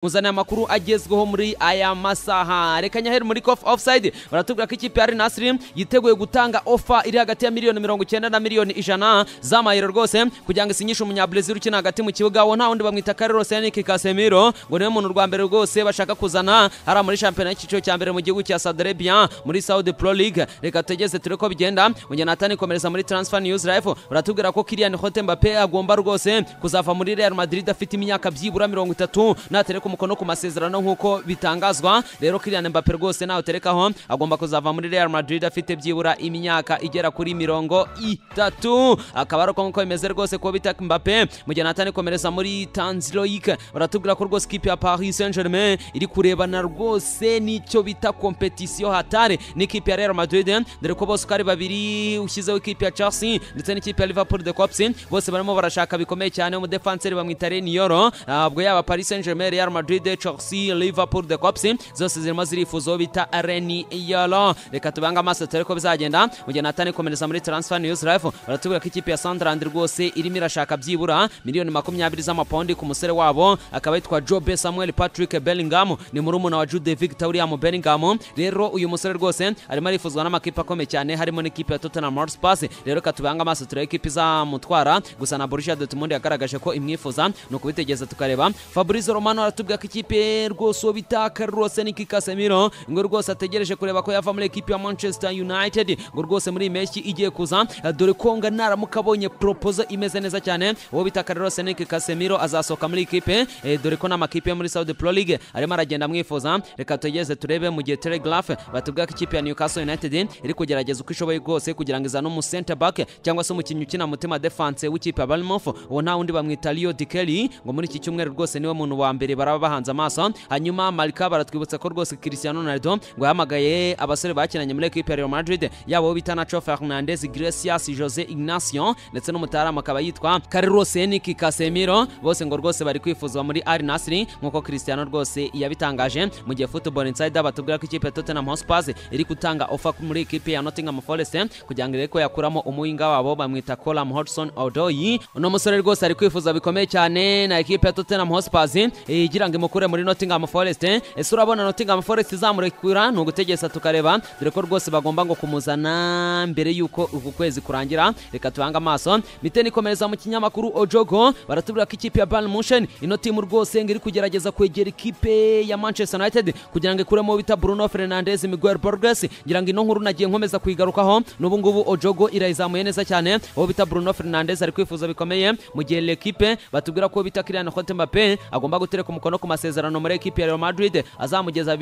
kuzana amakuru agezweho muri aya masaha reka nyaheru muri kofu ofusayidi baratubwira ko ikipe ya arinasiri yiteguye gutanga ofa iri hagati ya miliyoni mirongo icyenda na miliyoni ijana z'amayero rwose kugira ngo isinyishe umunyabrezil ukina hagati mu kibuga wo nta wundi bamwita karerosi yanike kasemiro ngo niwe muntu rwa mbere rwose bashaka kuzana hariya muri shampiyona y'icyiciro cya mbere mu gihugu cya saderebiya muri saudi pro league reka tugeze ture ko bigenda unyanatani komereza muri transfer news life baratubwira ko kiriyan hote mbappe agomba rwose kuzava muri real madrid afite imyaka byibura mirongo itatu natereka umukono ku masezerano nk'uko bitangazwa rero Kylian Mbappe rwose nawe uterekaho agomba kuzava muri Real Madrid afite byibura imyaka igera kuri mirongo itatu akaba ari uko nk'uko bimeze rwose kuba bita Mbappe mu gihe Nathan komereza muri Tanzloik baratubwira ko rwose ikipe ya Paris Saint Germain iri kurebana rwose n'icyo bita competition hatare n'ikipe ya Real Madrid dore ko bose uko ari babiri ushyizeho ikipe ya Chelsea ndetse n'ikipe ya Liverpool de Cops bose barimo barashaka bikomeye cyane umudefanseri bamwita Reniero ubwo yaba Paris Saint Germain Real Madrid Madrid, Chelsea, Liverpool, the Cops zose zirimo zirifuza bita Reni Yolo. Reka tubange amaso turi ko bizagenda. Mu gihe Nathan komereza muri Transfer News Live baratubwira ko ikipe ya Sunderland rwose irimo irashaka byibura miliyoni makumyabiri z'amapaundi ku musore wabo akaba yitwa Jobe Samuel Patrick Bellingham ni murumuna wa Jude Victor William Bellingham. Rero uyu musore rwose arimo arifuzwa n'amakipe akomeye cyane harimo n'ikipe ya Tottenham Hotspur. Rero reka tubange amaso turebe ikipe izamutwara gusa na Borussia Dortmund yagaragaje ko imwifuza ni ukubitegeza tukareba. Fabrizio Romano aratubwira tubwira ko ikipe rwose uwo bita Carlos Niki Casemiro ngo rwose ategereje kureba ko yava muri ekipe ya Manchester United ngo rwose muri meshi igiye kuza dore ko ngo naramuka abonye proposal imeze neza cyane uwo bita Carlos Niki Casemiro azasohoka muri ekipe e, dore ko n'amakipe yo muri Saudi Pro League arimo aragenda amwifuza reka tugeze turebe mu gihe Telegraph batubwira ko ikipe ya Newcastle United iri kugerageza uko ishoboye rwose kugira ngo izane umu center back cyangwa se umukinnyi ukina mutima defense w'ikipe ya Bournemouth uwo nta wundi bamwita Leo Dikeli ngo muri iki cyumweru rwose niwe muntu wa mbere baraba bahanze amaso hanyuma malika baratwibutsa ko rwose cristiano ronaldo ngo yahamagaye abasore bakinanye muri ekipe ya real madrid yaba uwo bita nacho fernandez gracias jose ignacio ndetse n'umutaramu akaba yitwa carlos henrique casemiro bose ngo rwose bari kwifuzwa muri al nasri nk'uko cristiano rwose yabitangaje mu gihe football insider batubwira ko ikipe ya tottenham hotspur iri gutanga ofa muri ekipe ya nottingham forest kugira ngo irebe ko yakuramo umuhinga wabo bamwita colam hodgson odoyi uno musore rwose ari kwifuza bikomeye cyane na ekipe ya tottenham hotspur igira ngo imukure muri Nottingham Forest ese urabona Nottingham Forest izamurekura ni ugutegesa tukareba dore ko rwose bagomba ngo kumuzana mbere y'uko uku kwezi kurangira reka tuhange amaso miteni ikomereza mu kinyamakuru ojogo baratubwira ko ikipe ya Bayern Munchen ino timu rwose ngo iri kugerageza kwegera ikipe ya Manchester United kugira ngo ikuremo bita Bruno Fernandes Miguel Borges ngira ngo ino nkuru nagiye nkomeza kuyigarukaho n'ubu ngubu ojogo irayizamuye neza cyane aho bita Bruno Fernandes ari kwifuza bikomeye mu gihe l'equipe batubwira ko bita Kylian Mbappe agomba gutereka umukono ku masezerano muri ekipi ya Real Madrid azamugeza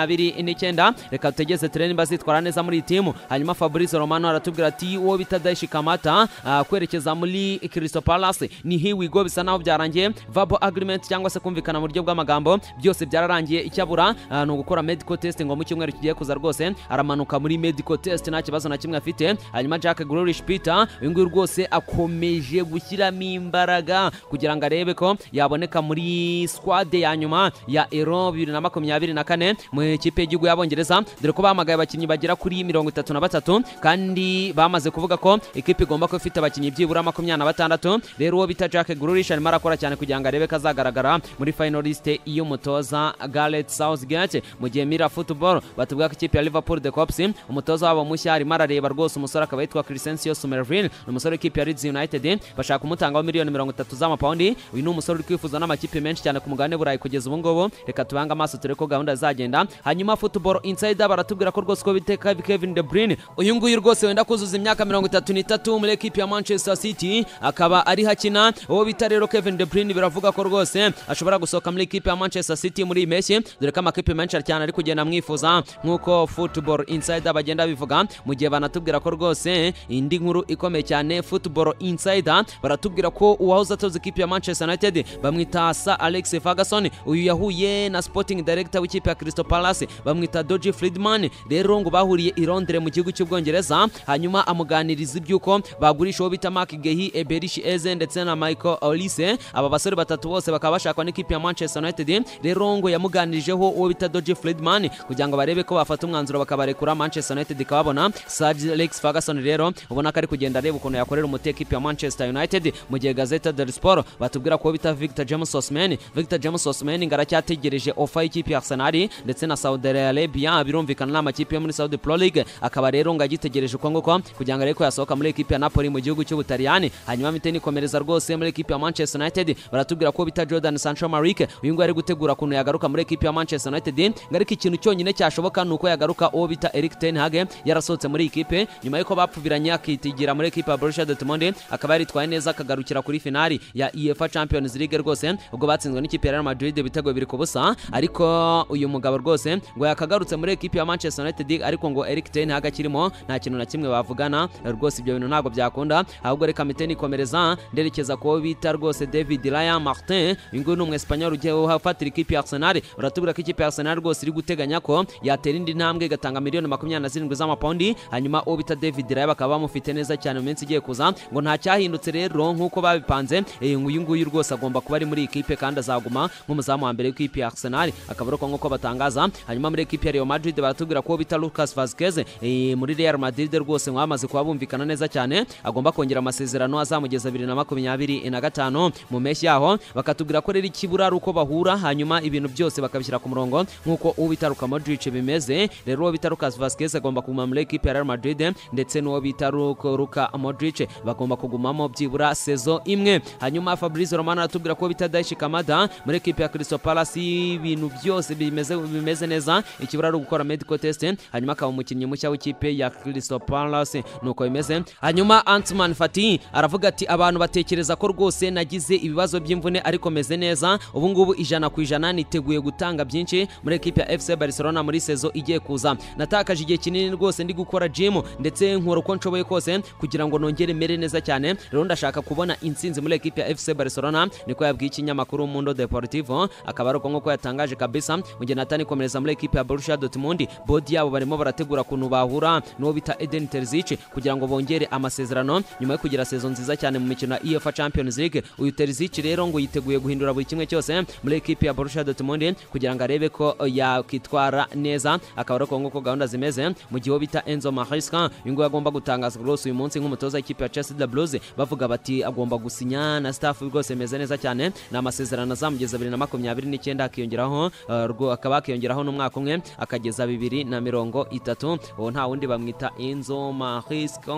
2029 reka tutegeze turebe niba azitwara neza muri timu hanyuma Fabrizio Romano aratubwira ati uwo bita Daishi Kamata uh, kwerekeza muri Crystal Palace ni hiwigo bisa naho byarangiye verbal agreement cyangwa se kumvikana mu buryo bw'amagambo byose byararangiye icyabura uh, ni ugukora medical test ngo mu cyumweru kigiye kuza rwose aramanuka muri medical test nta kibazo na kimwe afite hanyuma Jack Grealish Peter uyu nguyu rwose akomeje gushyiramo imbaraga kugira ngo arebe ko yaboneka muri squad sitade ya nyuma ya ero bibiri na makumyabiri na kane mu ikipe y'igihugu y'abongereza dore ko bahamagaye abakinnyi bagera kuri mirongo itatu na batatu kandi bamaze kuvuga ko ikipe igomba kuba ifite abakinnyi byibura makumyabiri na batandatu rero uwo bita jack grulish arimo arakora cyane kugira ngo arebe ko azagaragara muri finaliste y'umutoza gareth southgate mu gihe mira football batubwira ko ikipe ya liverpool the cops umutoza wabo mushya arimo arareba rwose umusore akaba yitwa crescencio somerville ni umusore w'ikipe ya leeds united bashaka kumutangaho miliyoni mirongo itatu z'amapawundi uyu ni umusore uri kwifuza n'amakipe menshi cyane ku mugabane burayi kugeza ubu ngubu reka tubange amaso turebe ko gahunda zagenda hanyuma football insider baratubwira ko rwose ko biteka Kevin De Bruyne uyu nguyu rwose wenda kuzuza imyaka mirongo itatu n'itatu muri ekipi ya Manchester City akaba ari hakina uwo bita rero Kevin De Bruyne biravuga ko rwose ashobora gusohoka muri ekipi ya Manchester City muri iyi mpeshyi dore ko amakipe menshi cyane ari kugenda amwifuza nk'uko football insider bagenda bivuga mu gihe banatubwira ko rwose indi nkuru ikomeye cyane football insider baratubwira ko uwahoze atoza ikipe ya Manchester United bamwita Sir Alex Ferguson Ferguson uyu yahuye na Sporting Director w'ikipe ya Crystal Palace bamwita Doji Friedman rero ngo bahuriye i Londres mu gihugu cy'Ubwongereza hanyuma amuganiriza iby'uko bagurisha uwo bita Mark Gehi Eberish Eze ndetse na Michael Olise aba basore batatu bose bakaba bashakwa n'ikipe ya Manchester United rero ngo yamuganirijeho uwo bita Doji Friedman kugira ngo barebe ko bafata umwanzuro bakabarekura Manchester United ikababona Sir Alex Ferguson rero ubona ko ari kugenda areba ukuntu yakorera umuti ekipe ya Manchester United mu gihe gazeta del Sport batubwira ko uwo bita Victor James Osimhen Victor James Osimhen ngo aracyategereje ofa y'ikipe ya Arsenal ndetse na Saudi Arabia birumvikana n'amakipe yo muri Saudi Pro League akaba rero ngo agitegereje uko nguko kugira ngo arebe ko yasohoka muri ekipe ya Napoli mu gihugu cy'Ubutaliyani hanyuma Miteni komereza rwose muri ekipe ya Manchester United baratubwira ko bita Jordan Sancho Marik uyu nguyu ari gutegura ukuntu yagaruka muri ekipe ya Manchester United ngo ariko ikintu cyonyine cyashoboka ni uko yagaruka uwo bita Erik ten Hag yarasohotse muri ikipe nyuma y'uko bapfubiranye akitigira muri ekipe ya Borussia Dortmund akaba yaritwaye neza akagarukira kuri finali ya UEFA Champions League rwose ubwo batsinzwe n'ikipe ya Real Madrid ibitego biri ku busa ariko uyu mugabo rwose ngo yakagarutse muri ekipe ya Manchester United ariko ngo Erik ten Hag akirimo nta kintu na kimwe bavugana rwose ibyo bintu ntabwo byakunda ahubwo reka Miteni komereza nderekeza kuwo bita rwose David Raya Martin uyu nguyu ni umwesipanyol ugiye uhafatira ikipe ya Arsenal uratubwira ko ikipe ya Arsenal rwose iri guteganya ko yatera indi ntambwe igatanga miliyoni makumyabiri na zirindwi z'amapawundi hanyuma uwo bita David Raya bakaba bamufite neza cyane mu minsi igiye kuza ngo nta cyahindutse rero nk'uko babipanze eh, uyu nguyu rwose agomba kuba ari muri iyi kipe kandi azaguma nk'umuzamu wa mbere w'ikipe ya Arsenal akaba ari uko nk'uko batangaza hanyuma muri ekipe ya Real Madrid baratubwira ko uwo bita Lucas Vazquez eh, muri Real Madrid rwose ngo bamaze kuba bumvikana neza cyane agomba kongera amasezerano azamugeza bibiri na makumyabiri na gatanu mu mpeshyi yaho bakatubwira ko rero ikibura ari uko bahura hanyuma ibintu byose bakabishyira ku murongo nk'uko ubita Luka Modric bimeze rero uwo bita Lucas Vazquez agomba kuguma muri ekipe ya Real Madrid ndetse n'uwo bita Luko- Luka Modric bagomba kugumamo byibura sezo imwe hanyuma Fabrizio Romano aratubwira ko bita Daichi Kamada muri ekipe ya Crystal Palace ibintu byose bimeze bimeze neza ikibura ari ugukora medical test hanyuma akaba umukinnyi mushya w'ikipe ya Crystal Palace nuko bimeze hanyuma Antman Fati aravuga ati abantu batekereza ko rwose nagize ibibazo by'imvune ariko meze neza ubu ngubu ijana ku ijana niteguye gutanga byinshi muri ekipe ya FC Barcelona muri sezo igiye kuza natakaje igihe kinini rwose ndi gukora gym ndetse nkora uko nshoboye kose kugira ngo nongere mere neza cyane rero ndashaka kubona intsinzi muri ekipe ya FC Barcelona niko yabwiye ikinyamakuru Mundo Deportivo akaba ari uko nk'uko yatangaje kabisa mu gihe Natani komereza muri ekipe ya Borussia Dortmund bodi yabo barimo barategura kuntu bahura n'uwo bita Eden Terzic kugira ngo bongere amasezerano nyuma yo kugira sezo nziza cyane mu mikino ya UEFA Champions League uyu Terzic rero ngo yiteguye guhindura buri kimwe cyose muri ekipe ya Borussia Dortmund kugira ngo arebe ko yakitwara neza akaba ari uko nk'uko gahunda zimeze mu gihe uwo bita Enzo Maresca uyu nguyu agomba gutangaza rwose uyu munsi nk'umutoza w'ikipe ya Chelsea the Blues bavuga bati agomba gusinya na staff rwose imeze neza cyane ni amasezerano azamugeza bibiri na makumyabiri n'icyenda akiyongeraho eh, rwo- akaba akiyongeraho n'umwaka umwe akageza bibiri na mirongo itatu uwo nta wundi bamwita Enzo Maresca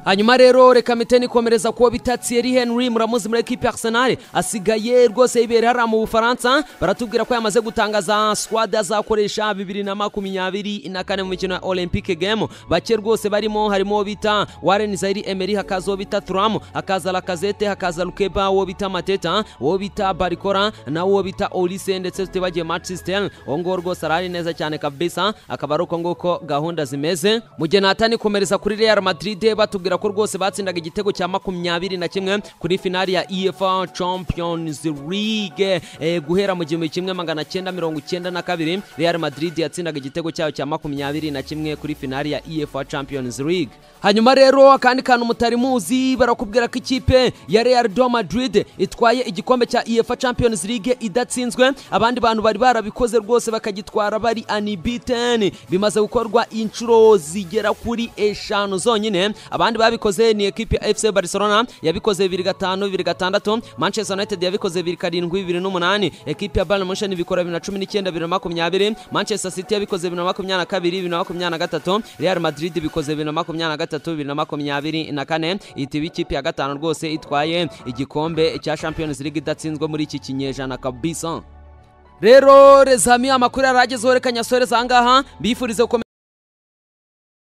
hanyuma rero reka miteni komereza kuwo bita Thierry Henry muramuzi muri ekipe ya Arsenal asigaye rwose yibera hariya mu Bufaransa baratubwira ko yamaze gutangaza squad azakoresha bibiri na makumyabiri na kane mu mikino ya Olympic Game bake rwose barimo harimo uwo bita Warren Zaire Emery hakaza uwo bita Thuram hakaza Lacazette hakaza Lukeba uwo bita Mateta uwo bita Barikora na uwo bita Olise ndetse tutibagiye Martin Stern uwo nguwo rwose arari neza cyane kabisa akaba ari uko nguko gahunda zimeze mu gihe natani komereza kuri Real Madrid batubwira ko rwose batsindaga igitego cya makumyabiri na kimwe kuri finali ya UEFA Champions League eh, guhera mu gihumbi kimwe magana cyenda mirongo icyenda na kabiri Real Madrid yatsindaga igitego cyayo cya makumyabiri na kimwe kuri finali ya UEFA Champions League hanyuma rero akandi kantu mutari muzi barakubwira ko ikipe ya Real do Madrid itwaye igikombe cya UEFA Champions League idatsinzwe abandi bantu bari barabikoze rwose bakagitwara bari unbeaten bimaze gukorwa inshuro zigera kuri eshanu zonyine abandi babikoze ni ekipe ya FC Barcelona yabikoze bibiri gatanu bibiri gatandatu Manchester United yabikoze bibiri karindwi bibiri n'umunani ekipe ya Bayern Munchen ibikora bibiri na cumi n'icyenda bibiri na makumyabiri Manchester City yabikoze bibiri na makumyabiri na kabiri bibiri na makumyabiri na gatatu Real Madrid ibikoze bibiri na makumyabiri na gatatu bibiri na makumyabiri na kane itiba ikipe ya gatanu rwose itwaye igikombe cya Champions League idatsinzwe muri iki kinyejana kabisa rero rezami amakuru yaragezeho reka nyasoreza ahangaha mbifurize gukomeza